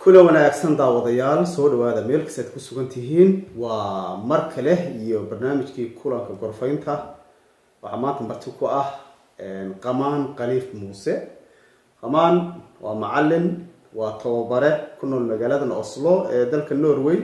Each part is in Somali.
kula wanaagsan daawadayaal soo dhawaada meel kastaad ku sugan tihiin waa mar kale iyo barnaamijkii kulanka gorfaynta waxaa maanta marti ku ah qamaan khaliif muuse qamaan waa macalin waa tababare ku nool magaaladan oslo ee dalka norway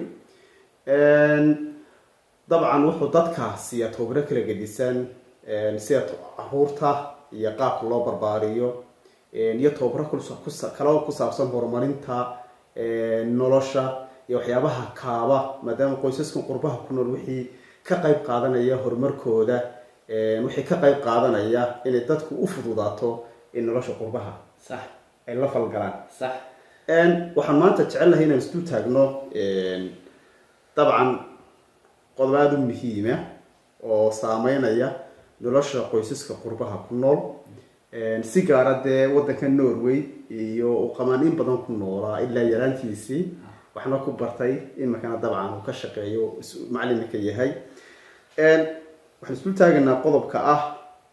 dabcan wuxuu dadka siiya tababaro kala gedisan sida caruurta iyo qaabka loo barbaariyo iyo tababaro kale ku saabsan horumarinta nolosha iyo waxyaabaha kaaba maadaama qoysaskan qurbaha ku nool wixii ka qayb qaadanaya horumarkooda wixii ka qayb qaadanaya inay dadku u fududaato in nolosha qurbaha sax ay la falgalaan sax waxaan maanta jecelnahay inaan isdu taagno dabcan qodob aada u muhiima oo saameynaya nolosha qoysaska qurbaha ku nool si gaara dee wadanka norway iyo uu qamaan in badan ku noolaa ilaa yaraantiisii waxna ku bartay imakana dabcan uu ka shaqeeyo macalinka yahay waxaan isku taagaynaa qodobka ah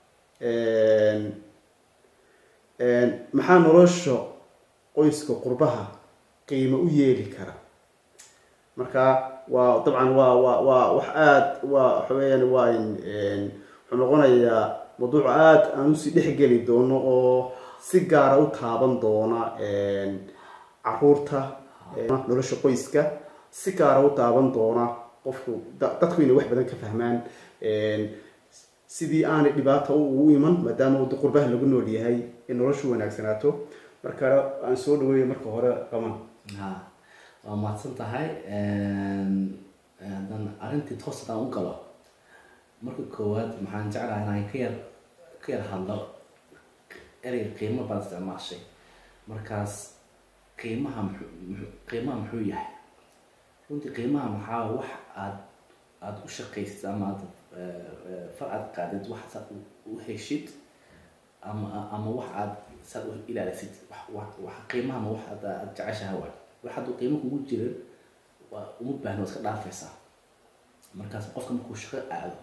maxaa nolosha qoyska qurbaha qiimo u yeeli kara marka waa dabcan waa waa waa wax aada waa waxa weyaan waa wuxuu noqonayaa mawduuc aada aan usii dhexgeli doono oo si gaara u taaban doona caruurta nolosha qoyska si gaara u taaban doona qofku dadku inay wax badan ka fahmaan sidii aanay dhibaata ugu iman maadaama wada qurbaha lagu nool yahay in noloshu wanaagsanaato marka aan soo dhaweeya marka hore qaban ha waa mahadsan tahay haddaan arrintii toos haddaan u galo marka koowaad maxaan jeclahay inaan ka yar ka yar hadlo erey qiimo baad isticmaashay markaas qiimaha muxuu muxuu qiimaha muxuu yahay runtii qiimaha maxaa wax aad aada u shaqaysid ama aad far aad qaadid wax saad u heshid ama ama wax aad saad u ilaalisid wax wax qiimaha ma wax aad aad jeceshahay waay wax hadduu qiimo kugu jirin waa uma baahna waa iska dhaafaysaa markaas qofka markuu shaqo aado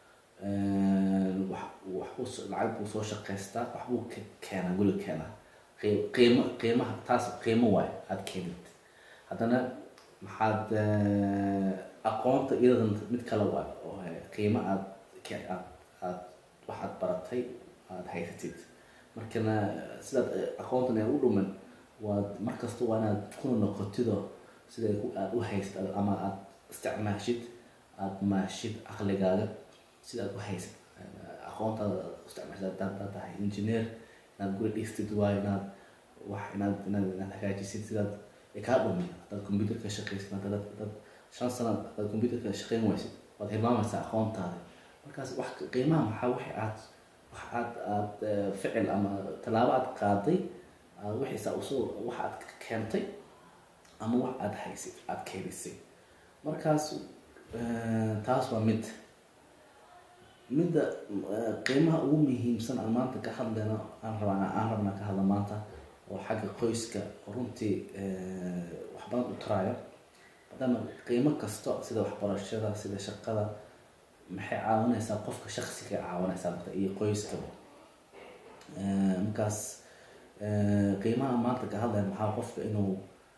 wax wax uu lacag buu soo shaqaystaa wax buu keenaa guriga keenaa qiimo qiimaha taas qiimo waay aada keenid haddana maxaad aqoonta iyadan mid kale waay oo qiimo aad aad aad waxaad baratay aada haysatid markana sidaad aqoontan ay u dhumin waad markasta waa inaad kuna noqotido sida aada u haysid ama aada isticmaashid aada maashid caqligaaga sida aad u haysid aqoontaada isticmaashid hadaad tahay engineer inaad guri dhistid waayo inaad wax inaad inaad inaad hagaajisid sidaad kaa dhumin hadaad computerka shaqaysid hadaad dad shan sano hadaad computerka shaqayn waysid waad hilmaamaysaa aqoontaada markaas wax qiimaha maxaa wixii aad wax aad aad ficil ama tallaabo aad qaaday wixiisa usoo wax aad keentay ama wax aada haysid aada keenisay markaas taas waa mid midda qiimaha ugu muhiimsan aan maanta ka hadlayno aan rabaa aan rabnaa ka hadla maanta oo xagga qoyska oo runtii wax badan u taraayo maadaama qiimo kasto sida waxbarashada sida shaqada maxay caawinaysaa qofka shaksiga caawinaysaa marka iyo qoyskaba markaas qiimaha maanta ka hadlaya maxaa qofka inuu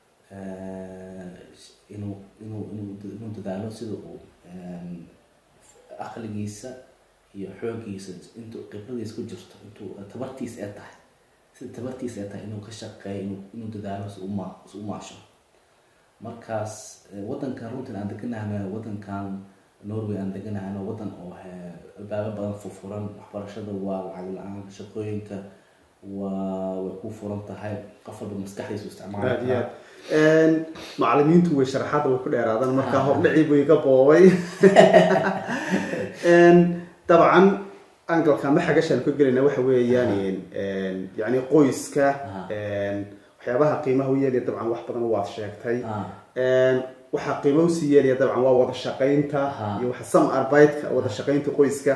inuu inuu inuu inuu dadaalo sida uu aqligiisa iyo xoogiisa intuu khibradiisa ku jirto intuu tabartiisa ee tahay sida tabartiisa ee tahay inuu ka shaqeeyo inuu inuu dadaalo si uma si u maasho markaas wadankan runtan aan deganahayno wadankan norway aan deganahayno wadan oo albaabo badan furfuran waxbarashada waa lacag la-aan shaqooyinka waa way ku furan tahay qof walba maskaxdiisu isticmaali aad iyo aad macalimiintu way sharaxaada way ku dheeraadaan markaa hordhacii buu iga boobay dabcan angalka ma xagashaan ka gelayna waxa weeyaan yani qoyska waxyaabaha qiimaha u yeelaya dabcan wax badan waad sheegtay waxaa qiimo usii yeelaya dabcan waa wada shaqaynta iyo waxa sam arbeidka wada shaqaynta qoyska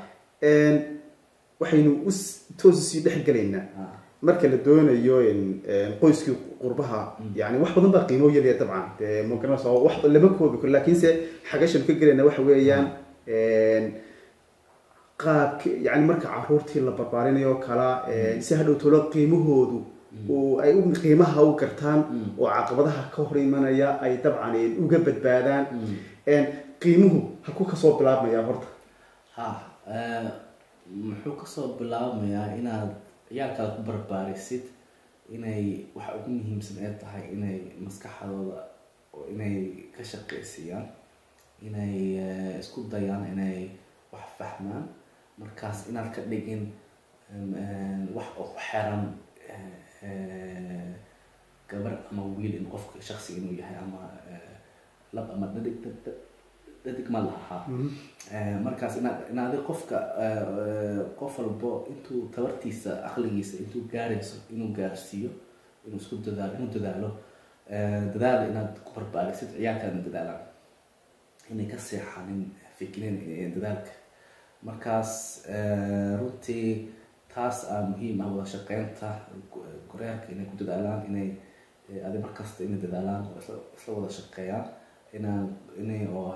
waxaynu u toos usii dhex gelaynaa marka la doonayo qoyskii qurbaha yani wax badan baa qiimo yeelaya dabcan de magaranaysa wax lama koobi karo lakiinse xagashan ka gelayna waxa weeyaan qaabka yani marka caruurtii la barbaarinayo kala si hadhow tolo qiimahoodu oo ay u qiimaha u gartaan oo caqabadaha ka hor imanaya ay dabcan uga badbaadaan qiimuhu halku kasoo bilaabmaya horta ha muxuu kasoo bilaabmayaa inaad ciyaalkaada ku barbaarisid inay waxa ugu muhiimsan ee tahay inay maskaxdooda inay ka shaqaysiiyaan inay isku dayaan inay wax fahmaan markaas inaad ka dhigin wax oo ku xeran gabar ama wiil in qofka shaksi inuu yahay ama lab ama dhadig dhadig ma lahaa markaas inaad inaad qofka qof walbo intuu tabartiisa aqligiisa intuu gaarayso inuu gaarsiiyo inuu isku dadaalo inuu dadaalo dadaal inaad ku barbaarisid ciyaalkaadna dadaalaan inay ka seexanin fikrin dadaalka markaas runtii taas aa muhiim ah wada shaqeynta goreerka inay ku dadaalaan inay adi markasta inay dadaalaan oo isla wada shaqeeyaan inaan inay oo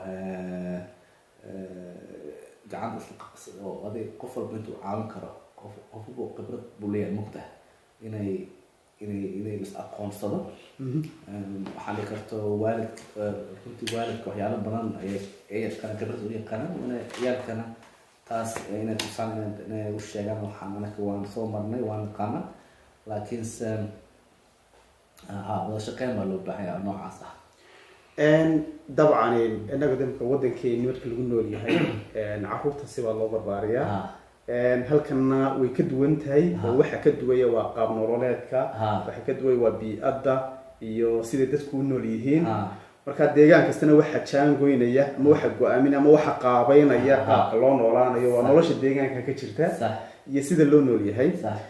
gacanta isla qabs oo adig qof walba intuu caawin karo qof qofba khibrad buu leeyahay mugta inay inay inay is aqoonsado waxaa dhici karto waalid runtii waalidka waxyaalo badan ayay ay yaqaanaan khibrad u yaqaanaan ina ciyaalkana taas inay tusaan inay u sheegaan waxaan anaka waan soo marnay waan naqaana laakiinse ha wada shaqeyn baa loo baahan yaha noocaas ah dabcan inaga damka wadankeeni marka lagu nool yahay caruurta sibaa loo barbaariyaa halkanna way ka duwan tahay oo waxa ka duwaya waa qaab nololeedka waxa ka duwaya waa bii-adda iyo siday dadku u nool yihiin marka deegaan kastana waxa jaangoynaya ama waxa go-aaminaya ama waxa qaabeynaya qaabka loo noolaanayo waa nolosha deegaanka ka jirta iyo sida loo nool yahay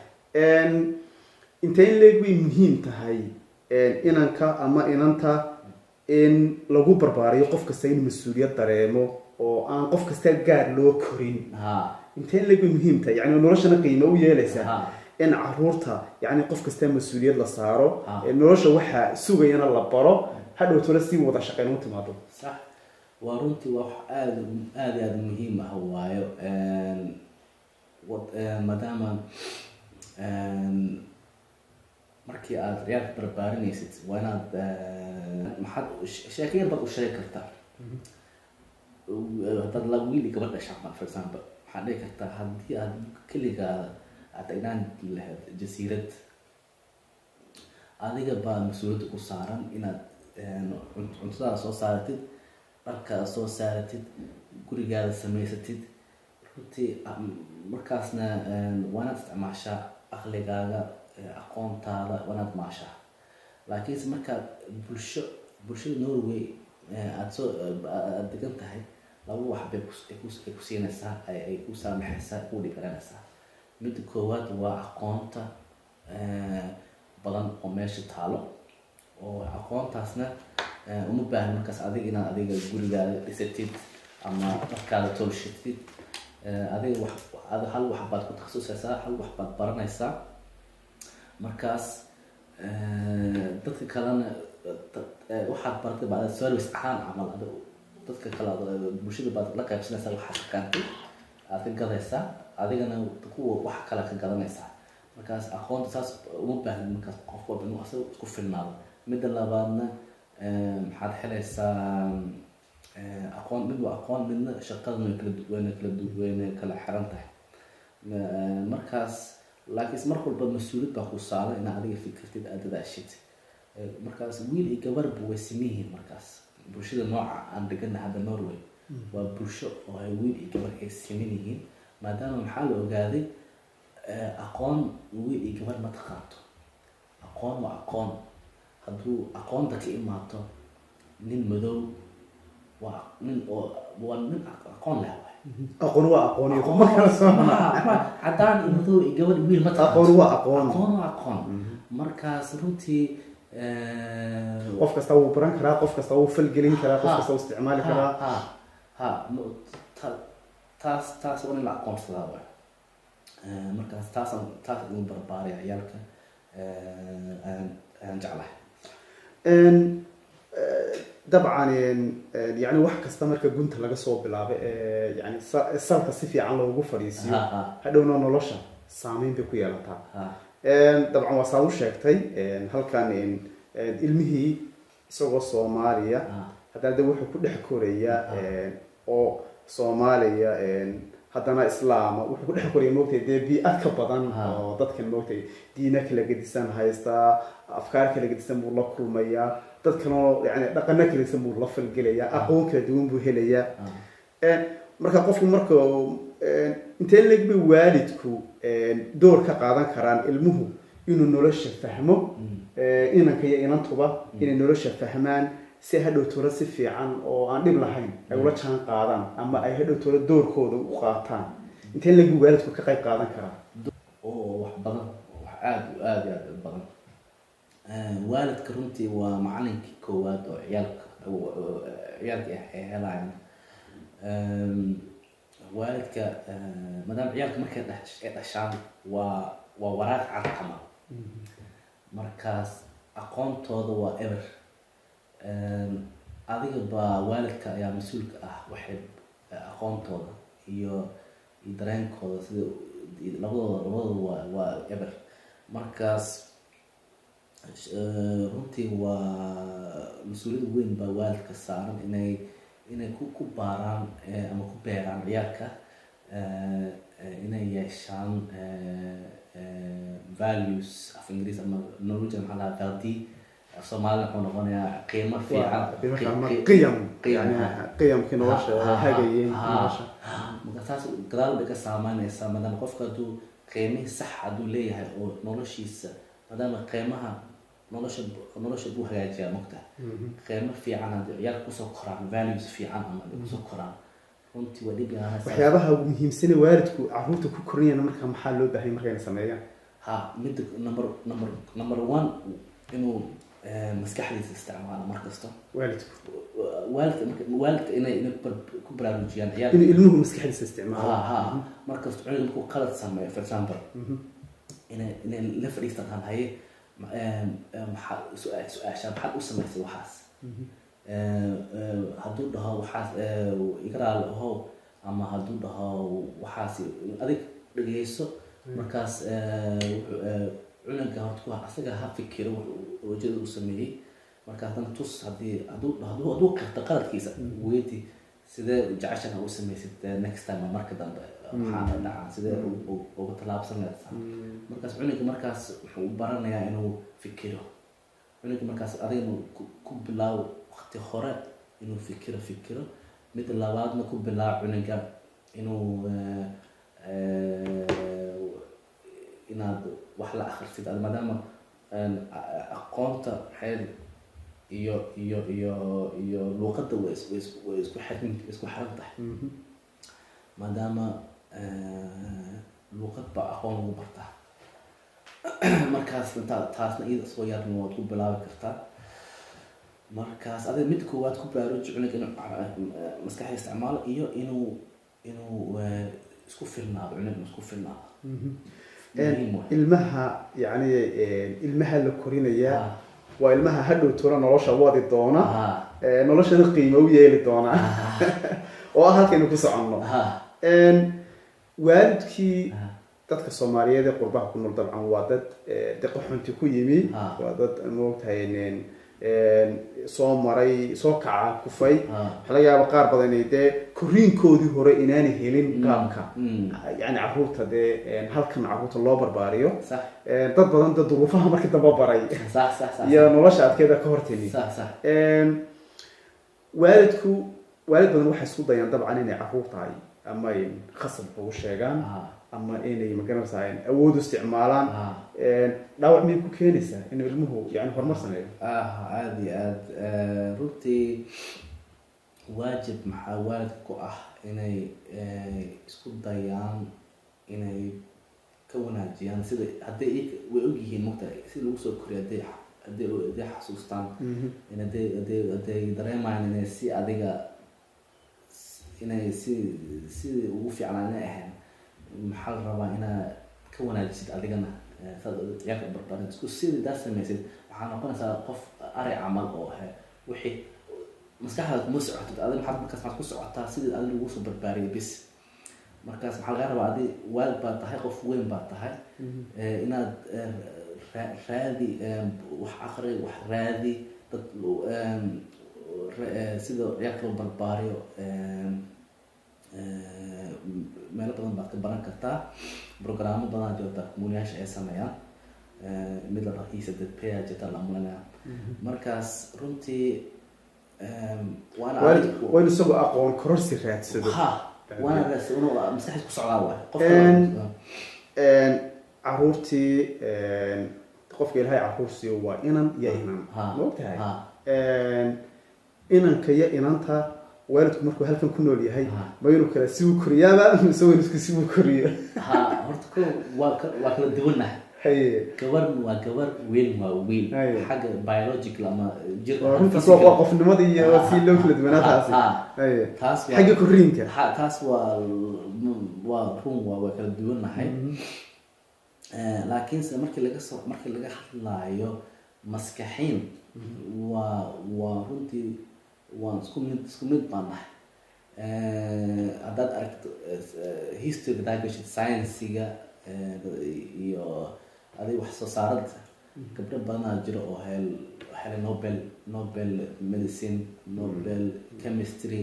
intee in leeg way muhiim tahay inanka ama inanta in lagu barbaariyo qof kasta in mas-uuliyad dareemo oo aan qof kasta gaar loo korin intee in leeg way muhiim tahay yani noloshana qiimo u yeelaysaa in caruurta yani qof kasta mas-uuliyad la saaro nolosha waxa sugayana la baro hadhowtole si wada shaqeyn u timaado sax waa runtii waa wax aada aada aada muhiim ah waayo maadaama markii aada ciyaalka barbaarinaysid waa inaad maxaad sheekayar baad u sheegi kartaa haddaad la wiil iyo gabadh dhashaa for example waxaad dhihi kartaa haddii aad keligaada aad tagnaan lahayd jasiirad adiga baa mas-uuliyadda ku saaran inaad cuntadaada soo saaratid dharkaada soo saaratid gurigaada samaysatid runtii markaasna waa inaad isticmaashaa aqligaaga aqoontaada waa inaad maashaa laakiinse markaad bulsho bulshada norway aada soo aada degan tahay laba wax bay ay ku siinaysaa ay ku saamaxaysaa ku dhigaranaysaa midda koowaad waa aqoonta badan oo meesha taalo oo aqoontaasna uma baahni markaas adiga inaad adiga gurigaada dhisatid ama dharkaada tolshatid adiga wax hal wax baad ku takhasusaysaa hal wax baad baranaysaa markaas dadka kalena waxaad baratay baa service ahaan camal dadka kale bulshada baad la qaybsanaysaa waxaad aqaantay aad ka gadaysaa adigana kuwa wax kale ka gadanaysaa markaas aqoonta saas uma baahnin markaas qof walba inuu asaga isku filnaado midda labaadna maxaad helaysaa aqoon mid waa aqoon midna shaqadan way kala wayna kala wayna kala xiran tahay markaas laakiinse mar walba mas-uuliyad baa ku saaran inaad adiga fikirtid aada dadaashid markaas wiil iyo gabarba way siman yihiin markaas bulshada nooca aan degana hadda norway waa bulsho oo ay wiil iyo gabar ay siman yihiin maadaama maxaa la ogaaday aqoon wiil iyo gabar ma taqaanto aqoon waa aqoon hadduu aqoonta ka imaato nin madow waa nin oo waa nin aqoon leh waay aqoon waa aqoon iyo kuma kala soona cadaan iyo madow iyo gabadh wiil ma aqoon waa aqoon aqoon waa aqoon markaas runtii qof kasta wuu baran karaa qof kasta wuu falgelin karaa qof kasta wuu isticmaali karaa ha ha taas taas waa in la aqoonsadaa waay markaas taasaan taas ugu barbaaraya ciyaalka ayaan jeclahay dabcan yani wax kasta marka gunta laga soo bilaabo ee yani salka si fiican loogu fadhiisiyo hadhowna nolosha saameyn bay ku yeelataa dabcan waa saad u sheegtay halkan ilmihii isagoo soomaaliya Ah. haddana de wuxuu ku dhex koraya oo soomaaliya haddana islaama wuxuu ku dhex koraya moogtay dee bii-ad ka badan Ah. oo dadkan moogtay diina kala gedisan haystaa afkaar kala gedisan buu la kulmayaa dad kaloo yani dhaqano kala gedisan buu la falgelayaa aqoon kala duwan buu helayaa Ah. marka qofku marka intee leeg bay waalidku door ka qaadan karaan ilmuhu inuu nolosha fahmo inanka iyo inantuba inay nolosha fahmaan si hadhow tolo si fiican oo aan dhib lahayn ay ula jaan qaadaan ama ay hadhow tolo doorkooda u qaataan intee leeg bay waalidku ka qayb qaadan karaa oo wax badan wax aada u aada iyo aada u badan waalidka runtii waa macalinkii koowaad oo ciyaalka ciyaalka ay helayaan waalidka maadaama ciyaalka markay dhash- ay dhashaan waa waa waraaq cad camal markaas aqoontooda waa eber adiga baa waalidka ayaa mas-uulka ah waxay aqoontooda iyo iyo dareenkooda sida iyo labadooda labadooda waa waa eber markaas eh, runtii waa mas-uuliyad weyn baa waalidka saaran inay inay ku ku baaraan eh, ama ku beeraan ciyaalka eh, eh, inay yeeshaan eh, eh, values af ingiriis ama norwegian maxaa lahaa valdi af soomaalina wuxuu noqonayaa qiimo fiican Qiimo fiican, ama qi- qiyam qiyam, yani ha. qiyamkii nolosha Ha, ha, hagayay ha, nolosha marka taas gadaal bay ka saameynaysaa maadaama qofka hadduu qiimihii sax hadduu leeyahay oo noloshiisa maadaama qiimaha nolosha nolosha buu hagaajiyaa mogta qiimo fiican haddii ciyaalka kusoo koraan values fiican ama ay kusoo koraan runtii waa dhib yaraanaysaa waxyaabaha ugu muhiimsane waalidku caruurta ku korinayana marka maxaa loo baahay markayna sameeyaan ha midda number number number one inuu eh, maskaxdiisa isticmaalo mar kasta waalidku waalidka marka waalidka inay inay ku bar- ku baraarujiyaan ciyaalka inuu ilmuhu maskaxdiisa isticmaalo ha ha markasta cunuga markuu qalad sameeyo for example inay inay la fadhiistaan han haye ma- em, em, maxaa su-aa- su-aasha maxaad u samaysay waxaas Eh, eh, hadduu dhaho waxaas eh, iga raali ahow ama hadduu dhaho waxaas adig dhegeyso markaas eh, wuxuu, eh, cunuga horta ku asaga ha fikiro wuxuu wajada uu sameeyey marka haddana tus haddii hadduu hadduu hadduu qirto qaladkiisa weydii sidee jeceshan u samaysid eh, next time marka dambe waxaana dhacaa sidee u- u- uga tallaabsan leedahay markaas cunuga markaas wuxuu u baranayaa inuu fikiro cunuga markaas adigna ku- ku bilaawo waqti hore inuu fikiro fikiro mid labaadna ku bilaawo cunuga inuu eh, eh, inaad wax la akhrisid ad maadaama een, a- a- aqoonta xeel iyo iyo iyo iyo luuqadda way is- way is- way isku xiran isku xiran tahay maadaama eh, luuqad baa aqoon lagu bartaa markaas ta- taasna iyada soo yarna waad ku bilaabi kartaa markaas adiga mid koowaad ku baaruji cunuga inuu eh, maskaxda isticmaalo iyo inuu inuu eh, isku filnaado cunuga inuu isku filnaado muhiim waay. ilmaha yani ilmaha la korinaya Ah, waa ilmaha hadhow tolo nolosha wadi doona ah, ee, noloshana qiimo u yeeli doona oo ah halkaynu ku soconno ah, waalidkii ah. dadka soomaaliyeed ee qurbaha ku nool dabcan waa dad eh, de qaxunti ku yimi Ah. waa dad moogtahay nin- een, soo maray soo kaca kufay Ah. waxaa laga yaaba qaar badan inay dee koriinkoodii hore inaanay helin Mm, qaabka mm. yani caruurta dee een, halkan caruurta loo barbaariyo sax Een, dad badan dad duruufaha markii dambe baray sax sax sax iyo nolosha adkeeda ka hortimi sax sax Een, waalidku waalid badan waxay isku dayaan dabcan inay caruur tahay ama ay khasab ugu sheegaan ah ama inay magaranaysaa awood u isticmaalaan ah Een, dhaawac miyay ku keenaysaa inuu ilmuhu yani horumar sameeyo ah aada iyo aada runtii waajib maxaa waalidka ku ah inay eh, isku dayaan inay ka wanaajiyaan sida hadday iyaga way ogyihiin mogta sida lagu soo koriyo hadday hadday hadday xasuustaan in hadday hadday hadday dareemayaan inay si adiga inay si sidii ugu fiicnaa inay ahayn maxaa la rabaa inaad ka wanaajisid adigana eh, saad ciyaalka barbarin isku sidii daa samaysid waxaa noqonaysaa qof ari camal oo ahe wixii maskaxdaada kuma socotid adiga maxaad markaas maxaad ku socotaa sidii adiga lagu soo barbaariyay bis markaas maxaa laga rabaa adi waalid baa tahay qof weyn baa tahay eh, inaad eh, ra- raadi eh, wax akri wax raadi dad em, ra- eh, sida ciyaalka loo barbaariyo em, eh, meelo badan baad ka baran kartaa programmo badan jirta kumulayaasha ay sameeyaan Eh, mid la dhaho isadadpaya jirta la mulanaya markaas runtii em, waana waalid adig- waa in isagoo aqoon kororsi raadsado ha waana raas inuu maskaxdiis ku socdaa waay En- qofka Een, caruurtii een, qofka ilaahay caruursiiyo waa inan iyo inan Ha, ma ogtahay ha. Een, inanka iyo inanta waalidku markuu halkan ku nool yahay Ha. ma inuu kala si uu koriyaaba mise waalidku si uu koriyo ha horta ko waa ka- waa kala duwanahay haye gabar waa gabar wiil waa wiil Aye. xagga biological ama jir waa runtaas waa waa qofnimadii iyo si loo kala duwanaa taasi Ha, haye taas waa- xagga koriinka ha- taas waa waa run waa waa kala duwanahay Eh, laakiinse markii laga soo markii laga hadlaayo maskaxiin waa waa runtii waan isku mid isku mid baan nahay Eh, haddaad aragto eh, history hadaad gashid science-ga eh, iyo adiga wax soo saarada gabdho badanaa jiro oo hel helay nobel nobel medicine nobel chemistry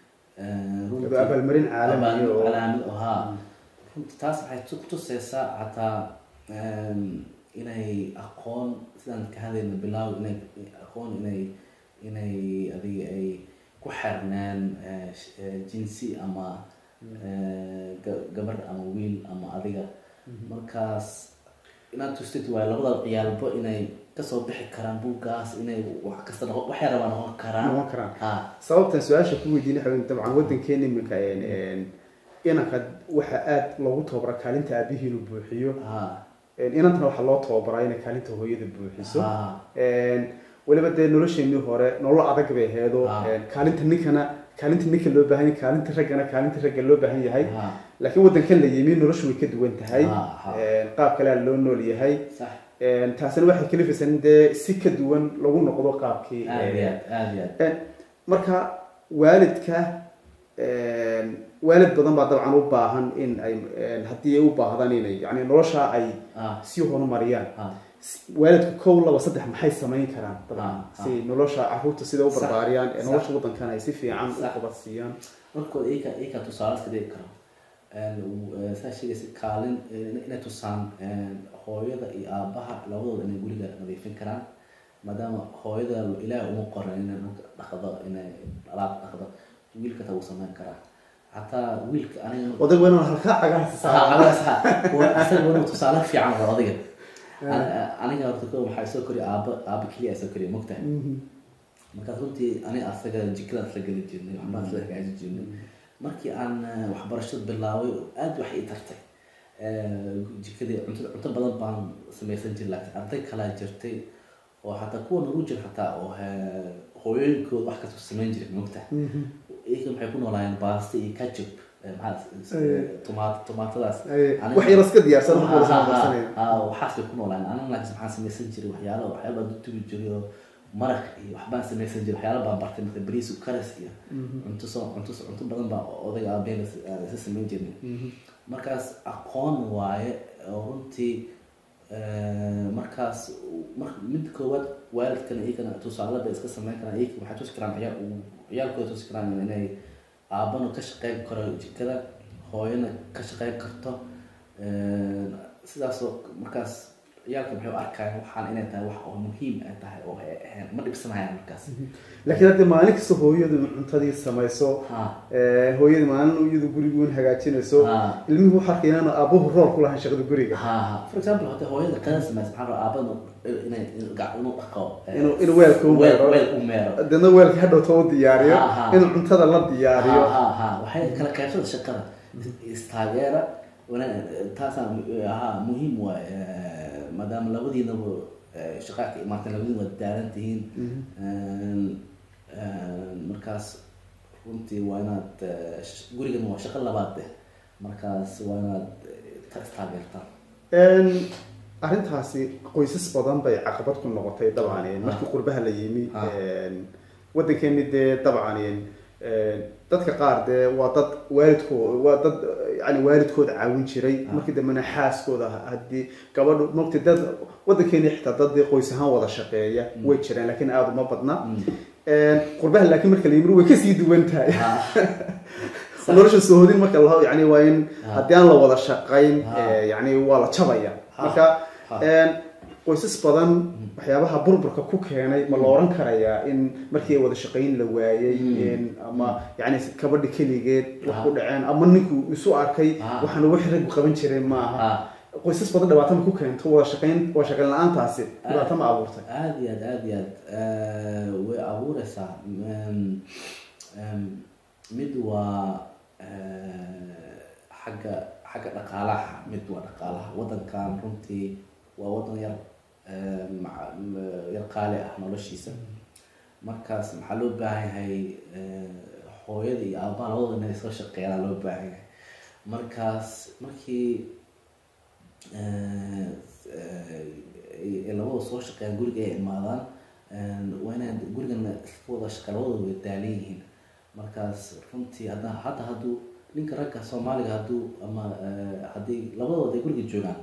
eh, runtii- abaalmarin caalami Abaalmarin oo- caalami oo haa runtii taas waxay tu- kutuseysaa xataa em, inay aqoon sidaan ka hadlayna bilaaw inay aqoon inay inay adiga ay ku xirnaan eh, sh- eh, jinsi ama eh, ga- gabar ama wiil ama adiga markaas inaad tustid waayo labada ciyaalbo inay kasoo bixi karaan buuggaas inay wax kasta noqon waxay rabaan noqon karaan noqon karaan ha sababtan su-aasha ku weydiin waxa weeye dabcan waddankeena iminka een, een, inanka waxa aada loogu tababara kaalinta aabihii inuu buuxiyo ha Een, inantana waxaa loo tababaraa inay kaalinta hooyada buuxiso ha Een, weliba dee nolosheenii hore nolol adag bay aheedo Ah. Een, kaalinta ninkana kaalinta ninka loo baahan yahay kaalinta raggana kaalinta ragga loo baahan yahay ha laakiin waddankan la yimi noloshu way ka duwan tahay Ah, ah. Een, qaab kalea loo nool yahay sax Een, taasina waxay kalifaysaa in dee si ka duwan lagu noqdo qaabkii aad een, iyo aad aad iyo aad Een, marka waalidka een, waalid badan baa dabcan u baahan in ay een, haddii ay u baahdaan inay yani nolosha ay ah sii horumariyaan ah waalidku kow laba saddex maxay samayn karaan dabcan Ah, ah. si nolosha caruurta sida u Sax, barbaariyaan ee sax. nolosha waddankan ay si fiican u Sax. qabadsiiyaan markooda iyaka iyaka tusaale iska dhigi karo saa sheegaysa kaalin eh, inay tusaan eh, hooyada iyo aabaha labadooda inay guriga nadiifin karaan maadaama hooyada ilaah uma qoran inay dhulka dhaqdo inay alaab dhaqdo wiilka taa wuu samayn karaa xataa wiilka aniga odag waa inaan halkaa cagaha saara asaga inuu tusaale fiican hor adiga An- aniga horta ko waxaa soo koriya aaba aaba keliya soo koriya mogtahay markaas runtii aniga asaga jikadaas la geli jirnay waxbaan isla hagaajin jirnay markii aan eh, waxbarashada bilaabay aad wax ii tartay Eh, jikadii cunto cunto badan baan samaysan jiray laakiin arday kalaa jirtay oo xataa kuwa nagu jira xataa oo eh, hooyooyinkooda wax kasta samayn jiray mogtahay iyaga maxay ku noolaayeen baasta iyo kajub maxaa tomaat tomaatadaas Aniga- wax yar iska diyaarsan wax wada samaysanaya waxaas bay ku noolaan aniga laakiin maxaan samaysan jiray waxyaalo waxyaalo baan dutubi jiray oo maraq iyo waxbaan samaysan jiray waxyaalo baan bartay marka bariis karas iyo cunto soo cunto soo cunto badan baa odayga aabeen isa samayn jirnay markaas aqoon waaye oo runtii eh, markaas mar mid koowaad waalidkana iyagana tusaale bay iska samayn karaan iyaga waxay tusi karaan ciyaal ciyaalkooda tusi karaan inay aabana ka shaqeyn karo jikada hooyana ka shaqeyn karto Eh, sidaasoo markaas ciyaalka maxay u arkayaan waxaan inay tahay wax oo muhiim ay tahay oo ay ahayn ma dhibsanayaan markaas laakiin hadda maalin kasta hooyadu cuntadii samayso ha ee, hooyadu maalin iyadu guriguun hagaajinayso ha ilmihii waxaa arkaya inaan aabuhu rool ku lahayn shaqada guriga ha ha for example hada hooyada qada samaysa maxaa rabaa aabada inay gac- inuu dhaqo eh, inuu inuu weelka u weel meero weel u meero deedna weelka hadhowta u diyaariyo Ha, ha. inuu cuntada la diyaariyo ha ha ha waxay kala qaybsada shaqada istaageera wana- taasaa mu- ahaa muhiim waay eh, maadaama labadiinaba eh, shaqaa ka imaateen labadiin waad daaran tihiin Een, een, markaas runtii waa inaad eh, sh- gurigan waa shaqo labaad eh markaas waa inaad eh, ta- istaageertaan Een, arrintaasi qoysas badan bay caqabad ku noqotay dabcan markii qurbaha la yimi Ah. een, waddankeeni dee dabcan dadka qaar dee waa dad waalidkoo waa dad yani waalidkooda caawin jiray markii dambena xaaskooda haddii gabadhu mogta dad wadankeeni xitaa dad dee qoys ahaan wada shaqeeya way jiraan laakiin aada uma badna qurbaha laakiin marka la yimid way kasii duwan tahay nolosha soohodin marka la yani waa in haddii aan la wada shaqayn yani waa la jabaya marka qoysas badan waxyaabaha burburka ku keenay ma la oran karayaa in markii wada shaqayn la waayay ama yani kabadhi keligeed wax ku dhaceen ama ninku isu arkay waxaana wax raggu qaban jiray maaha qoysas badan dhibaato ma ku keento wada shaqayn wada shaqayn la-aantaasi dhibaato ma abuurtay aada iyo aad aada iyo aad way abuureysaa mid waa xagga xagga dhaqaalaha mid waa dhaqaalaha wadankan runtii waa wadan yar yar qaali ah noloshiisa markaas maxaa loo baahan yahay hooyada iyo aabaha labadooda inay soo shaqeeyaan loo baahan yahay markaas markii labada soo shaqeeyaan guriga ay imaadaan waa inay gurigana wada shaqa labadooda way daalan yihiin markaas runtii hadda hadda hadduu ninka ragga soomaaliga hadduu ama haddii labadooda ay guriga joogaan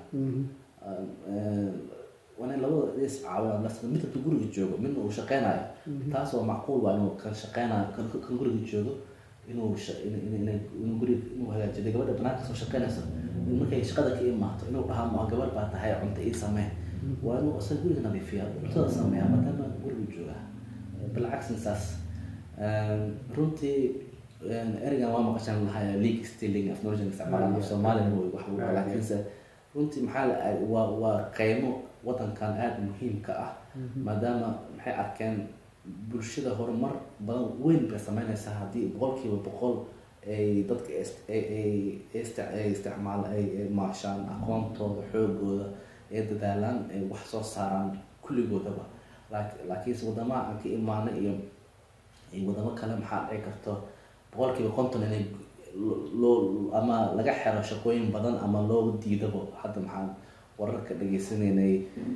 waa in labadooda is caawiyaan las mid hadduu guriga joogo midna uu shaqeynayo taas waa macquul waa inuu kan shaqeynayo kan kan guriga joogo inuu inuu guriga inuu hagaajiyo gabadha banaanka soo shaqeynayso markay shaqada ka imaato inuu dhahaa ma gabar baa tahay cunto ii samee waa inuu isaga guriga nadiifiya cuntada sameeya maadaama guriga jooga bilcagsin saas runtii ereygan waa maqashan lahaa league stealing af noloshan isticmaalaan af soomaalina way wax lagu laakiinse runtii maxaa la waa waa qeymo wadankan aada muhiimka ah maadaama maxay arkeen bulshada horumar badan weyn bay sameynaysaa haddii boqolkiiba boqol ay dadka ay isticmaal ay maashaan aqoontooda xoogooda ay dadaalaan ay wax soo saaraan kulligoodaba laakiinse wadamaha aan ka imaano iyo wadamo kale maxaa dhici karto boqolkiiba konton inay loo ama laga xero shaqooyin badan ama looga diidabo hadda maxaan wararka dhageysanaynay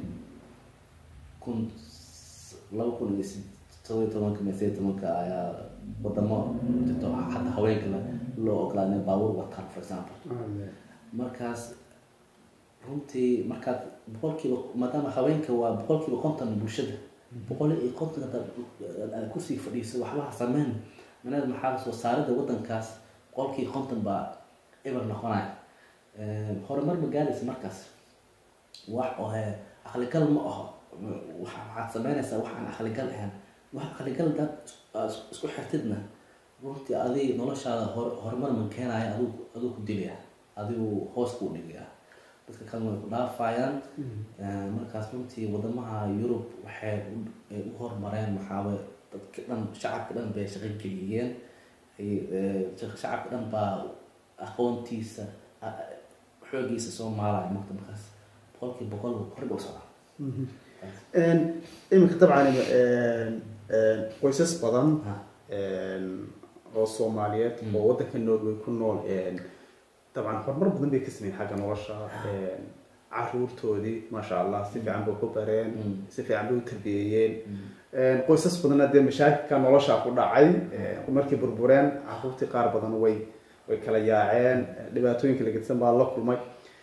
kun laba kun iyo todoba iyo tobanka iyo sideed tobanka ayaa wadamo jirto hadda haweenkana loo ogolaa inay baabuur wataan for example markaas runtii markaad boqolkiiba maadaama haweenka waa boqolkiiba konton bulshada boqol iyo konton hadaad kusii fadhiiso waxbaha sameyn manaed maxaa soo saarida wadankaas boqolkii konton baa eber noqonaya horumar ma gaaraysa markaas wax ohe aqligal ma aho waxaad sameynaysaa wax aan aqligal ahayn wax aqligal dad isku xirtidna runtii adi noloshaada horumar ma keenaya adigu adigu ku dilaya adigu hoos kuu dhigaya dadka kalena way ku dhaafayaan markaas runtii wadamaha yurub waxay u horumareen maxaawe dadka dhan shacabka dhan bay shaqo geliyeen shacabka dhan baa aqoontiisa xoogiisa soo maalaya marka markaas boqolkii boqol horba u socdaa iminka dabcan qoysas badan oo soomaaliyeed oo wadanka norway ku nool dabcan horumar badan bay ka sameyn xagga nolosha caruurtoodii maasha allah si fiican bay ku bareen si fiican bay u tarbiyeeyeen qoysas badanna dee mashaakilka nolosha ku dhacay markay burbureen caruurtii qaar badan way way kala yaaceen dhibaatooyinka lagedsan baa la kulmay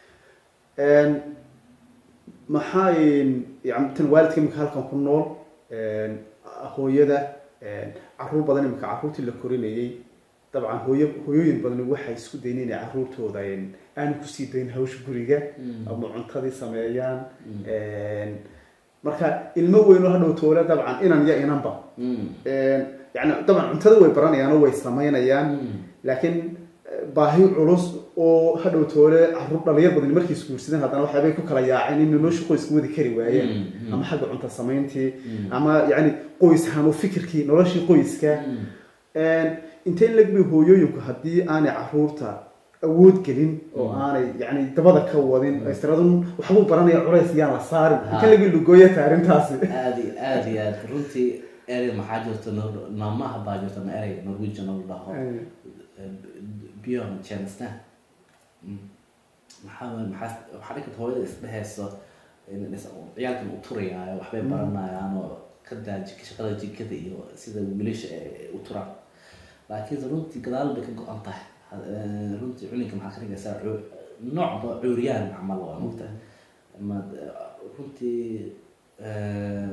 maxaa yani tan waalidka imika halkan ku nool hooyada caruur badan imika caruurtii la korinayay dabcan hooyo hooyooyin badan waxay isku dayn inay caruurtooda aanu kusii dayn hawsha guriga ama cuntadii sameeyaan marka ilmo weyn oo hadhow toole dabcan inan iyo inanba yani dabcan cuntada way baranayaan oo way sameynayaan laakiin baahi culus oo hadhow toole caruur dhalinyar badan markay isguursadeen haddana waxyaabay ku kala yaaceen in nolosha qoyska wadi kari waayeen ama xagga cunto samayntii ama yani qoys hanu fikirkii noloshii qoyska intee lagbay hooyooyinku haddii aanay caruurta awood gelin oo aanay yani dabada ka wadin isradun waxbuu baranaya culays yaan la saarin intee lagbay lugooyata arrintaasi aada iyo aada iyo aad runtii erey maxaa jirta maamaha baa jirta ma erey norwegian oo dhaho bjorn jensta maxaa maxaa waxaa dhinkata hooyada isdhehayso ciyaalkan u turayaayo waxbay baranayaan oo ka daa shaqada jikada iyo sida wiilasha u turaan laakiinse runtii gadaal bay ka go-an tahay Ha- eh, runtii culinka maxaa ka dhigaysaa cu- noocba cuuriyaan camal waa mogta ma runtii eh,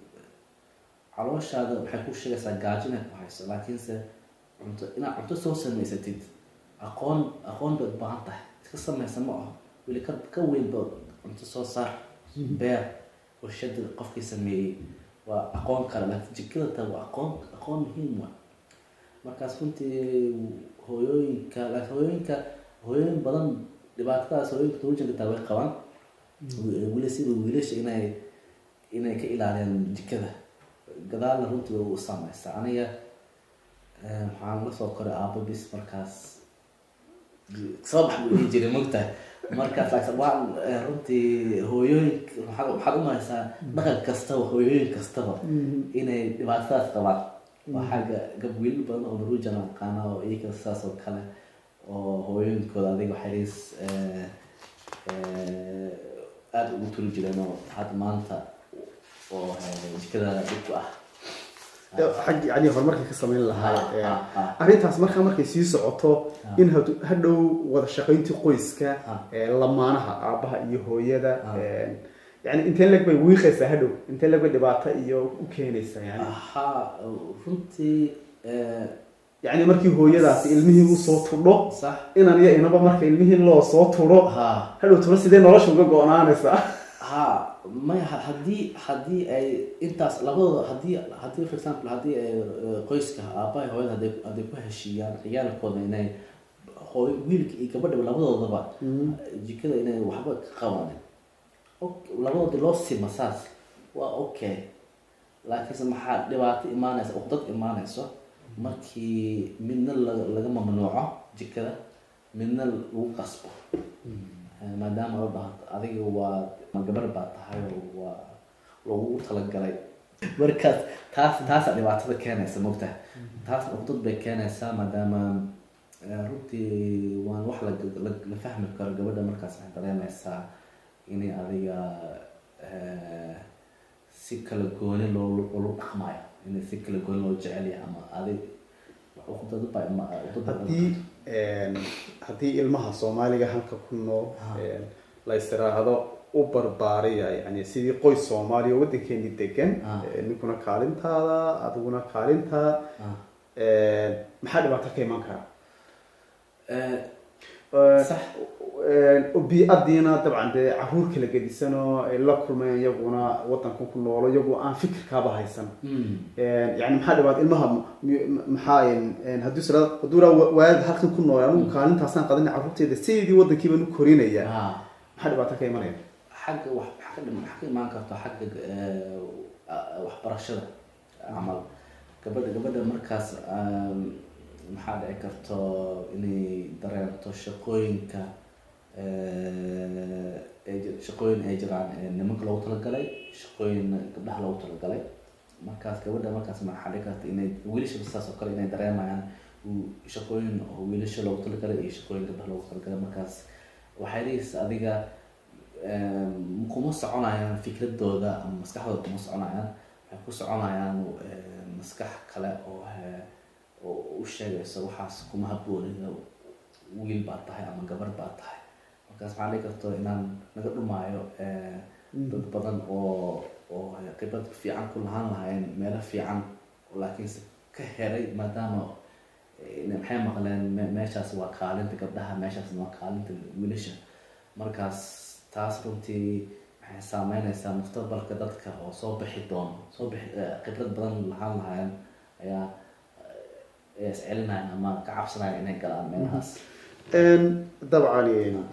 calooshaada waxay ku sheegaysaa gaajo inay ku hayso laakiinse cunto inaad cunto soo samaysatid aqoon aqoon baad u baahan tahay iska samaysa ma aho weli ka ka weyn ba cunto soo saar beer warshada qofkii sameeyey waa aqoon kale laakiin jikada taa waa aqoon aqoon muhiim wa markaas runtii hooyooyinka laakiin hooyooyinka hooyooyin badan dhibaatadaas hooyooyinka tuujanka taa way qabaan weli sida wiilasha inay inay ka ilaaliyaan jikada gadaalna runtii way u saameysaa aniga eh, waxaan la soo koray aabo bis markaas soo bax buu dhihi jiray mogtahay markaas laakiin waan eh, runtii hooyooyinka waxaad waxaad u mahaysaa dhaqan kastaba hooyooyin kastaba inay dhibaatadaas qabaan waa xagga gab wiilal badan oo maruujan aqaana oo iyaga saas oo kale oo hooyooyinkooda adiga waxay is eh, eh, aada ugu turi jireen oo hadda maanta oo eh, jikada dhib ku ah xag yani horumarkii ka samayn lahaa Ah, ee, ah, ah. arrintaas markaa markay sii socoto in hadu- hadhow wada shaqayntii qoyska Ah. ee, lamaanaha aabaha iyo hooyada Ah. ee, yani intee leg bay wiiqaysaa hadhow intee leg bay dhibaato iyo u keenaysaa yani ahaa runtii eh, yani markii hooyadaasi ilmihii usoo tudho sax inan iyo inaba marka ilmihii loo soo tudho ha hadhow tuna sidee nolosha uga go-naanaysaa ha maya ha- haddii haddii ay intaas labadooda haddii haddii for example haddii ay eh, qoyska aabaha hooyada hadday hadday ku heshiiyaan ciyaalkooda inay hooy wiilka iyo gabadhaba labadoodaba jikada inay waxba ka qabanin Ok- labadooda loo sima saas waa okay laakiinse maxaa dhibaato imaanaysa uqdad imaanayso markii midna la- laga mamnuuco jikada midna lagu qasbo Eh, maadaama la dhaho adiga waa ma gabar baa tahay oo waa lagu talagalay markaas taas taasa dhibaatada keenaysa mogtaha taas uqdad bay keenaysaa maadaama eh, runtii waan wax la, la, la fahmi karo gabadha markaas waxay dareemaysaa inay adiga eh, si kala gooni loo loo dhaqmayo inay si kala gooni loo jecel yahay ama adig uqdad baa ima- uqdad baa- haddii haddii ilmaha soomaaliga halka ku nool la istiraahdo u barbaariya yani sidii qoys soomaaliya oo waddankeeni degan Ah. eh, ninkuna kaalintaada adiguna kaalintaa Ah. maxaa dhibaato ka iman kara Eh, Eh, sax eh, bi-adiina dabcan dee caruur kala gedisanoo ay la kulmayaan iyaguna waddanka ku noolo iyagoo aan fikirkaaba haysan mm. yani maxaa dhibaat ilmaha m- m- maxaa hadduu sira hadduu raa waalid halkan ku nool anigu kaalintaasaan qadina carruurteeda sideedii waddankii baan u korinaya Ah. maxaa dhibaato ka imanaya xagga wax waxa ka dhim- waxa ka imaan karto xagga eh, ah, waxbarashada camal gabadha gabadha markaas um, maxaa dhici karto inay dareento shaqooyinka eh, ay ji- shaqooyin ay jiraan ee nimanka loogu talagalay shaqooyin gabdhaha loogu talagalay markaas gabadha markaas maxaa dhici karta inay wiilashaba saas oo kale inay dareemayaan uu- shaqooyin oo wiilasha loogu talagalay iyo shaqooyin gabdhaha loogu talagalay markaas waxay dhigaysa adiga em, kuma soconayaan fikradooda ama maskaxdooda kuma soconayaan waxay ku soconayaan em, maskax kale oo eh, oo u sheegayso waxaas kuma haboonina wiil baa tahay ama gabar baa tahay markaas maxaa dhici karto inaan naga dhumaayo eh, dad badan oo oo khibrad fiican ku lahaan lahayn meelo fiican laakiinse ka heray maadaama eh, maxay maqleen me- meeshaas waa kaalinta gabdhaha meeshaasna waa kaalinta wiilasha markaas taas runtii waxay saameynaysaa mustaqbalka dadka oo soo bixi doono soo bixi eh, khibrad badan lahaan lahayn ayaa eh, is celinayaan ama ka cabsanayaan inay galaan meelahaas dabcan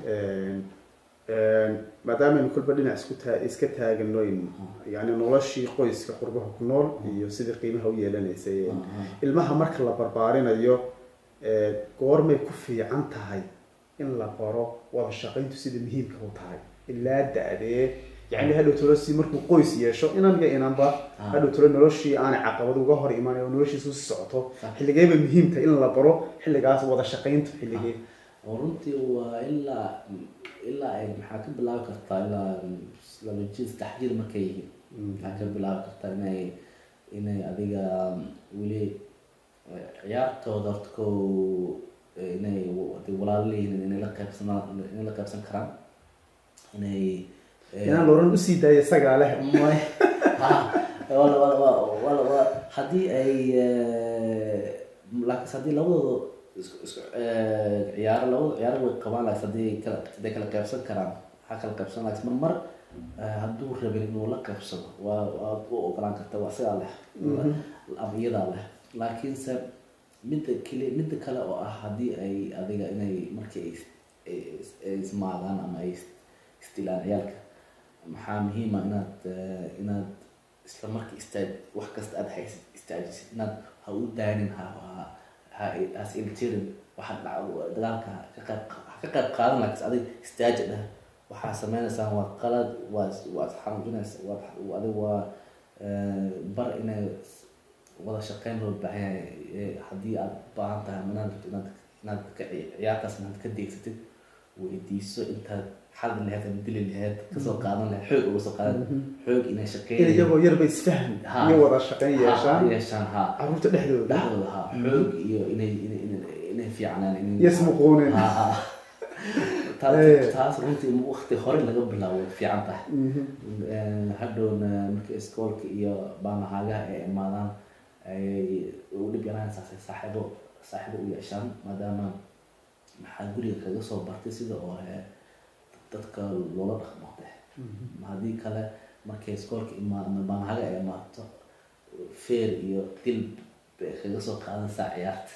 maadaamanu kolba dhinac isku taa iska taaganoyn yani noloshii qoyska qurbaha ku nool iyo sidii qiimaha u yeelanaysay ilmaha marka la barbaarinayo eh, goormay ku fiican tahay in la baro wada shaqayntu sida muhiimka u tahay ilaa da-dee yani hadhow tolo si markuu qoys yeesho inan iyo inanba Ah. hadhow tolo noloshii aanay caqabad uga hor imaanay oo noloshiisu si socoto Ah. xilligeeba muhiimta in la baro xilligaas wada shaqayntu xilligee oo runtii waa ilaa ilaa ay maxaa ka bilaabi kartaa ilaa laba jir saddex jir markay yihiin maxaa ka bilaabi kartaa inay inay adiga weli ciyaartooda horta ko inay haday walaalo leeyihiin inay la qaybsanaan inay la qaybsan karaan inay inaan looran usii daaya isagaa leh may ha wala wala wala wala wala haddii ay laakiinse haddii labadooda isku isku ciyaaro labada ciyaaro way qabaan laakiin haddii kala haday kala qaybsan karaan waxaa kala qaybsan laakiin mar mar hadduu rabin inuu la qaybsado waa waad u ogolaan karta waa sidaa leh ama iyadaa leh laakiinse midda keli midda kale oo ah haddii ay adiga inay markii ay is- ay ismaagaan ama ay is- isdilaan ciyaalka maxaa muhiima inaad eh, inaad isla markii istaaj wax kasta aad haysid istaajisid inaad ha u daanin ha ha ha has iltirin waxa dhac- dagaalka ka qayb ha ka qayb qaadan laakiin adiga istaaji dheh waxaa sameynaysaan waa qalad waa waad xanuujinaysa waad adiga waa eh, bar inay wada shaqeyn loo baahan yahay eh, haddii aad u baahan tahay ama inaad inaad inaad ka ci- ciyaartaas inaad ka deegsatid weydiiso intaad xadi lahayd ama dili lahayd kasoo qaadan lahayd xoog uga soo qaadan xoog inay in shaqeyn iyagoo yarba isfahmi Ha. iyo wada shaqeyn yeeshaan yeeshaan ha caruurta dhexdooda dhexdooda ha xoog iyo inay inay inay inay fiicnaan inay iyo ismuquunin ha ha Eh. taas taas runtii in waqti hore laga bilaabo way fiican tahay Mhm. Eh, hadhowna marka iskoolka iyo baanahaagaha ay imaadaan ay u dhib yaraanaysaa saaxiibo saaxiibo u yeeshaan maadaama maxaa guriga kaga soo bartay sida oo eh, dadka loola dhaqmo deh haddii kale markay iskoolka imaado ama baanahaga ay imaato feer iyo dil bay kaga soo qaadanaysaa ciyaarta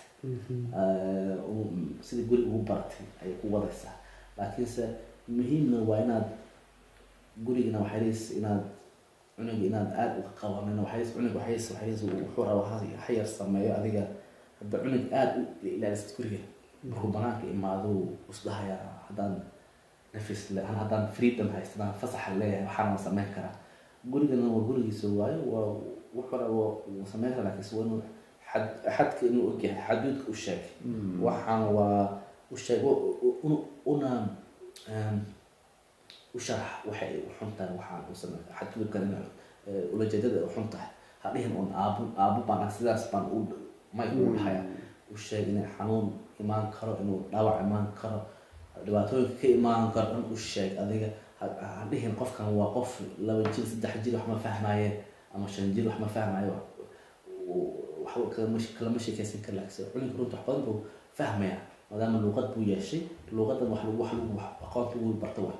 Eh, u- sida guri ugu baratay ayay ku wadaysaa laakiinse muhiimna waa inaad gurigana waxay leys inaad cunuga inaad aada uga qabanin waxay leys cunug waxay leys waxay leys wuxuu rabaa ha- ha yar sameeyo adiga hadda cunug aada u ilaalisid guriga markuu banaanka imaado wuu isdhahayaa haddaan nafis le haddaan freedom haystaan fasaxa leeyahay waxaana sameyn karaa gurigana waa gurigiisa waayo waa wuxuu rabaa wuu sameyn karaa laakiinse waa inuu xad xadka inuu ogyahay xaduudka u sheeg waxaan waa u sheeg u- u- u- una em, u sharax waxay u xun tahay waxaan u samey xadgudubkan in eh, ulajeedada ay u xun tahay ha dhihin un aabo aabo baan ah sidaas baan u may ugu dhahaya u sheeg inay xanuun imaan karo inuu dhaawac imaan karo dhibaatooyinka ka imaan karo dhan u sheeg adiga ha- ha dhihin qofkan waa qof laba jir saddex jir wax ma fahmaye ama shan jir wax ma fahmayo waxba kalama kalama sheekeysan kara laakiin culinka runta wax badan buu fahmaya maadaama luuqad buu yeeshay luuqadan wax lagu wax lagu wax aqoonta ugu barta waa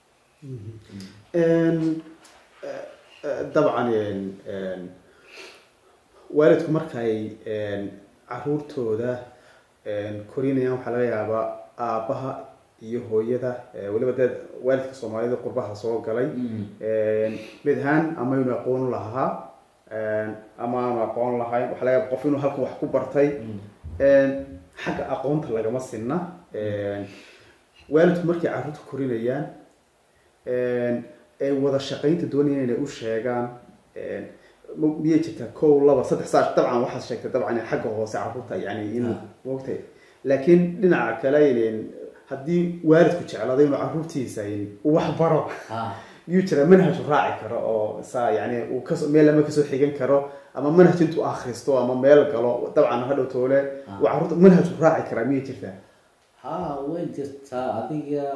Een, eh, eh, dabcan een, een, waalidku markay een, caruurtooda een, korinayaan waxaa laga yaabaa aabbaha iyo hooyada eh, weliba dee waalidka soomaalida qurbaha soo galay een, mid ahaan ama inuu aqoon lahaa een, ama aanu aqoon lahayn waxaa laga yaaba qof inuu halkan wax ku bartay een, xagga aqoonta lagama sinna een, waalidku markay caruurta korinayaan een, ay wada shaqaynta doonayaan inay u sheegaan een, ma- miyay jirtaa kow laba saddex saa dabcan waxaad sheegtay dabcan in xagga hoose caruurta yani in Ah. wogtay laakiin dhinaca kale in haddii waalidku jeclaaday inuu caruurtiisa in uu wax baro ha miyuu jira manhaj uu raaci karo oo saa yani uu kasoo meel lama kasoo xigan karo ama manhaj intuu akhristo ama meel galo dabcan hadhow toole Ah. uu caruurta manhaj uu raaci karaa miyay jirtaa ha way jirtaa adiga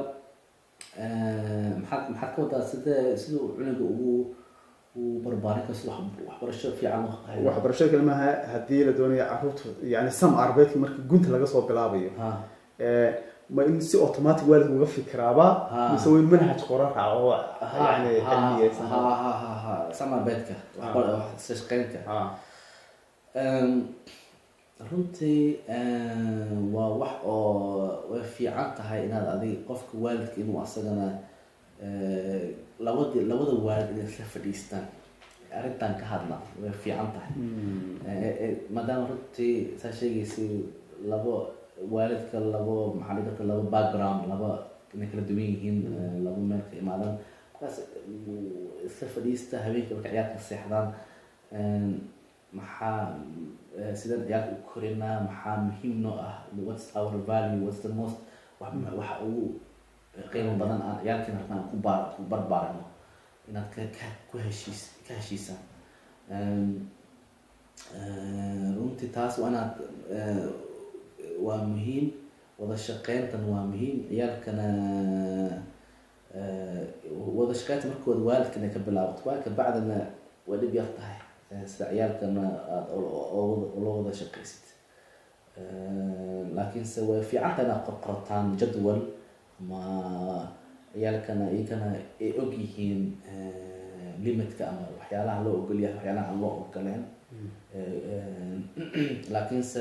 eh, maxaad maxaad ka wadaa sida siduu cunuga ugu u barbaarin karo sida wax- waxbarasho fiican u hayo waxbarashada kalimaha haddii la doonayo caruurta yani sam arbeedka marka gunta laga soo bilaabayo ha Eh, ma in si automatic waalidku uga fikiraaba Ah. mise waa in manhaj qoran raaco oo ha yani ha cilmiyeysan ha ha ha ha sama beedka waxbar- wax shaqeynta Ah. Em, runtii em, waa wax oo way fiican tahay inaad adiga qofka waalidka inuu asagana eh, labadi labada waalid inay isla fadhiistaan arrintan ka hadla way fiican tahay Eh, eh, maadaama runtii saa sheegaysay labo waalidka labo maxaa dhihi karta labo background laba inay kala duwan yihiin eh, labo meel ka imaadaan markaas mm, isla fadhiista habeenkii marka ciyaarka seexdaan Em, maxaa eh, sidaan ciyaarka u korinaa maxaa muhiim noo ah what's our value what's the most wax waxa ugu qiimo badan aan ciyaarkeena rabnaa aan ku baar ku barbaarino inaad ka ka ku heshiis ka heshiisaan Em, Eh, runtii taas waa inaad eh, waa muhiim wada shaqeyntan waa muhiim ciyaalkana eh, wada shaqeynta markooda waalidkan ay ka bilaabato waa ka bacdana waa dhib yar tahay Eh, sida ciyaalkana aada ula wada shaqeysid Eh, laakiinse way fiicanta inaad qorqortaan jadwal ma ciyaalkana iyagana ay og yihiin eh, limitka ama waxyaalaha loo ogol yahay waxyaalaha aan loo ogoleen Eh, eh, laakiinse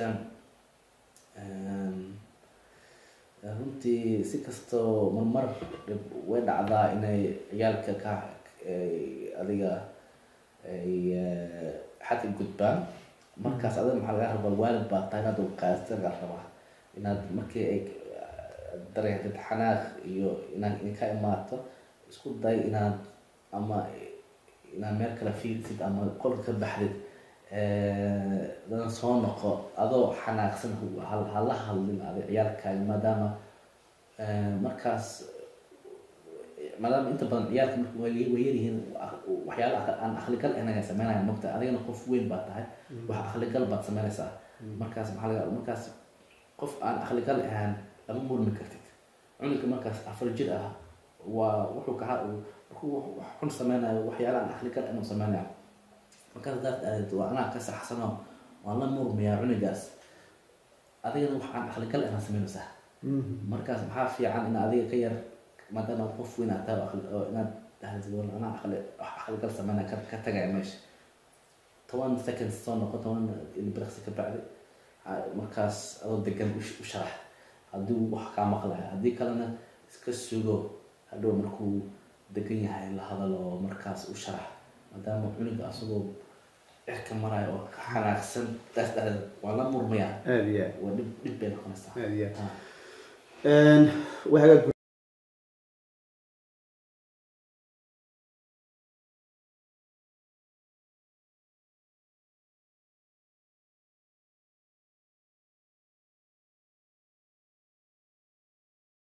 em, runtii si kastoo marmar dhib way dhacdaa inay ciyaalka ka ay adiga ay eh, xadka gudbaan markaas adiga maxaa laga rabaa waalid baa tahay inaad uqaasta laga rabaa inaad markii ay dareentid xanaaq iyo inaad ka imaato isku day inaad ama inaad meel kale fiirsid ama qolka ka baxdid dana soo noqo adoo xanaaqsan ha- hala hadlin adi ciyaalkaaga maadaama eh, markaas maadaama inta badan ciyaalka marka way way yaryihiin waxyaala aan akligal ahayn ay sameynayaan mogta adigana qof weyn baa tahay wax akligal baad sameynaysaa markaas maxaa laga markaas qof aan akligal ahaan lama murmi kartid cunuga markaas afar jir ah waa wuxuu ka markuu wax xun sameynayo waxyaala aan akligal ahayn uu sameynayo markaas hadaad aadid waa anaa ka saxsano waan la murmayaa cunugaas adigana wax aan akligal ahayn sameynaysaa markaas maxaa fiican in adiga ka yar maadaama qof weyn aad tahay oo aqli- oo inaad dhahdid wal anaa aqli wax aqligal sameynaya ka ka tagaya meesha toban seconds soo noqo toban ilbiriqsi ka bacdi ha- markaas adoo degan u sh- u sharax haddii uu wax kaa maqlaya haddii kalena iska sugo hadhow markuu degan yahay la hadalo markaas u sharax maadaama cunuga asagoo cirka maraya oo ka xanaaqsan taas dhahdeed waa la murmayaa aada iyo aad waa dhib dhib bay noqonaysaa aada iyo aad Ah. Een, waxaa